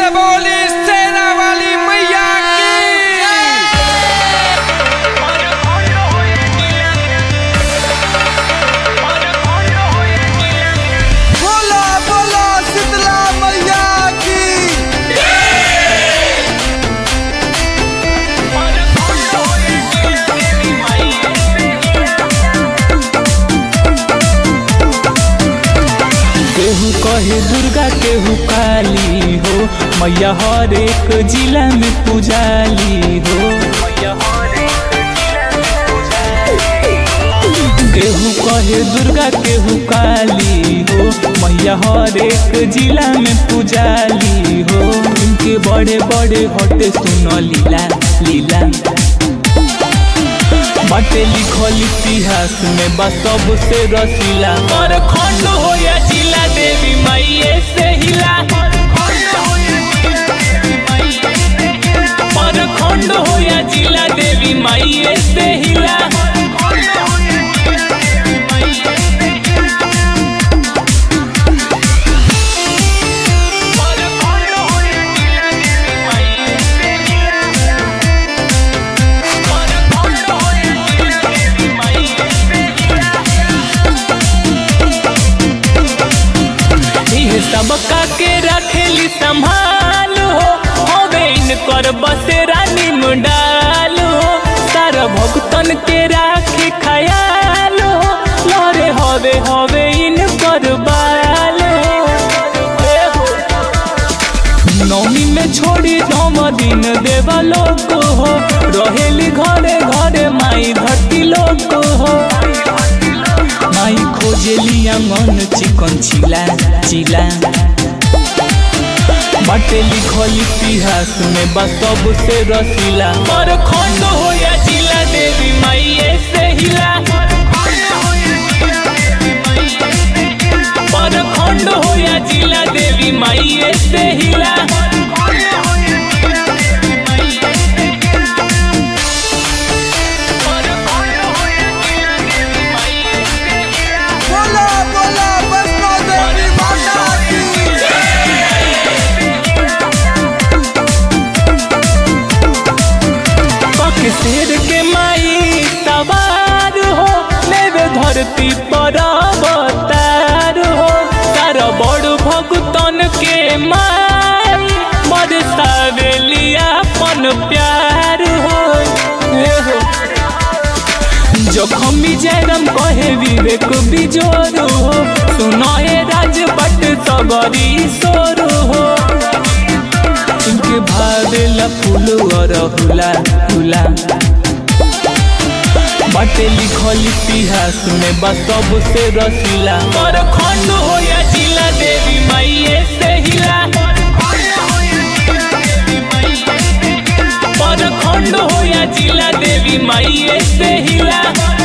बोली सेना वाली मैया की बोला बोला शीतला मैया की केहू कहे दुर्गा केहू काली हो मैया हर एक जिला में पुजाली हो केहू कहे दुर्गा केहू काली हो मैया हर एक जिला में पुजाली हो इनके बड़े बड़े हटे सुन लीला लीला बाटे लिखल इतिहास में बा सबसे रसीला और खंड हो या जिला देवी माइये से हिला और खंड हो या जिला देवी माइये से हिला इहे सबका के रखेली संभाल हो होवे इनकर बसेरा निमडाल हो सारा भक्तन के राखे खयाल हो लहरे हवे हवे इनकर बाल हो ए हो। नौमी में छोड़ी नौम दिन देवा लोग हो रहेली घरे घरे माई धरती लोग हो माई खोजेली आंगन चिकन चिला चिला बाटे लिखल इतिहास में बा सबसे रसीला पर खंड हो या जिला देवी माइये से हिला पर खंड हो या जिला देवी माइये से हिला बोला बोला वैष्णो देवी माता की पक शेर के माई सवार हो लेवे धरती पर अवतार हो तार बड़ भगतन के माई बरसावेली अपन प्यार हो ए हो जखमी जयराम कहे विवेक बिजोर हो सुनाए राजपट सबरी सोर हो इनके भावेला फूल और हुला हुला बाटे लिखल इतिहास में बा सबसे रसीला पर खंड हो या जिला देवी माइये से हिला पर खंड हो या जिला देवी माइये से हिला